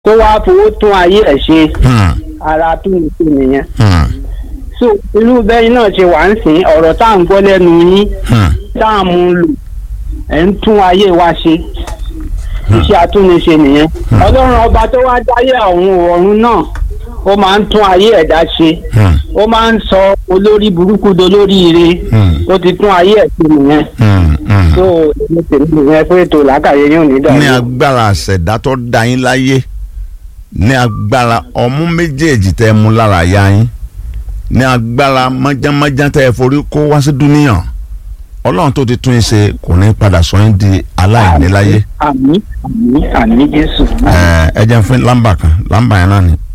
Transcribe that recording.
kó wá fowó tún ayé ẹ̀ ṣe Hmm. ara tún ní sí nìyẹn. Hmm. so irú bẹ́ẹ̀ náà ṣe wà ń sìn ọ̀rọ̀ tá à ń gbọ́ lẹ́nu yín Hmm. tá à ń mú un lò ẹ̀ ń tún ayé wa ṣe iṣẹ́ atúnṣe nìyẹn ọlọ́run ọba tó wá dáyé ọ̀run ọ̀run náà ó máa ń tún ayé ẹ̀dá ṣe Hmm. ó máa ń sọ olórí burúkú dolóríire Hmm. ó ti tún ayé ẹ̀ ṣe nìyẹn Hmm. Hmm. tó ní tèmi nìyẹn pé ètò làákàyè yóò ní ní dàrú. agbára àṣẹ̀dá tó dá yín láyé ní agbára ọmú méjèèjì tẹ́ ẹ mú lára ya yín ní agbára mọ́jánmọ́ján tẹ́ ẹ forí kó wá sí dúníyàn ọlọ́run tó ti tún yín ṣe kò ní padà sọ yín di aláìní láyé àmì àmì àmì jésù. ẹ ẹ jẹ́ n fún lámbà kan lámbà yẹn náà ni